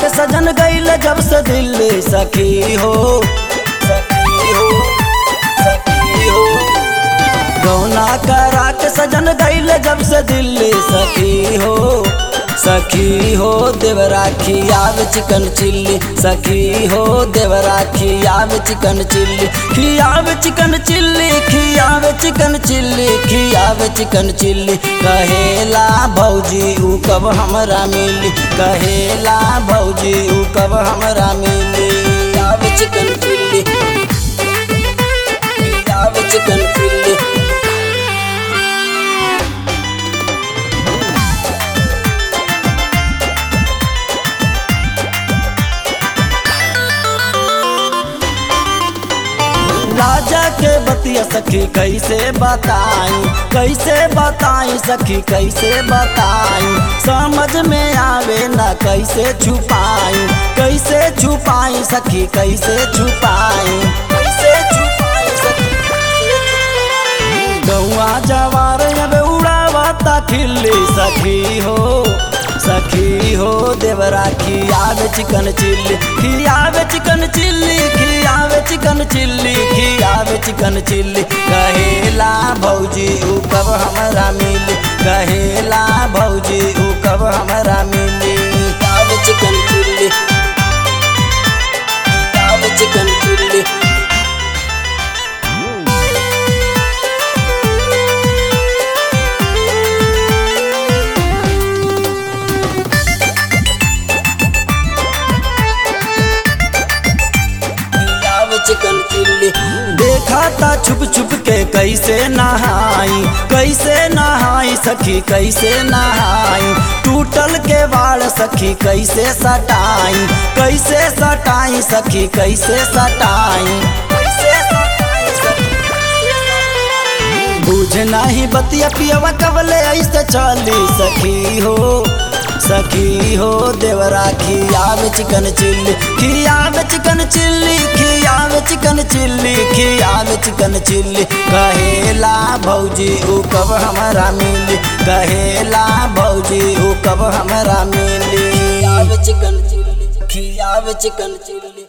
के सजन गईल जब से दिल्ली सखी हो सखी हो सखी हो गौना करा के सजन गईल जब से दिल्ली सखी हो सखी हो देवरा खियाव चिकन चिल्ली सखी हो देवरा खियाव चिकन चिल्ली खियाव चिकन चिल्ली खियाव चिकन चिल्ली खियाव चिकन चिल्ली कहेला भौजी ऊ कब हमरा मिली कहेला भौजी ऊ कब हमरा मिली खियाव चिकन चिल्ली खियाव चिकन चिल्ली राजा के बतिया सखी कैसे बताई कैसे बताई सखी कैसे बताई समझ में आवे ना कैसे छुपाई कैसे छुपाई सखी कैसे छुपाई कैसे छुपाई सखी गौआ जवार अब उड़ावता खिल्ली सखी हो सखी हो देवरा खियावे चिकन चिल्ली खियावे चिकन चिल्ली खियावे चिकन चिल्ली खियावे चिकन चिल्ली कहेला भौजी ऊ कब हमरा मिली कहेला भौजी ऊ कब हमरा मिली खियावे चिकन चिल्ली खियावे चिकन चिल्ली चिकन चिल्ली देखा था छुप छुप के कैसे नहाई कैसे नहाई सखी कैसे नहाई टूटल के बाल सखी कैसे सटाई कैसे सटाई सखी कैसे सटाई कैसे सटाई सखी बुझ नहीं बतिया पियवा कबले ऐसे चली सखी हो सखी हो देवरा खियावे चिकन चिल्ली खियावे चिकन चिल्ली खियावे चिकन चिल्ली खियावे चिकन चिल्ली कहेला भौजी ऊ कब हमारा मिली कहेला भौजी ऊ कब हमारा मिली खियावे चिकन चिल्ली खियावे चिकन चिल्ली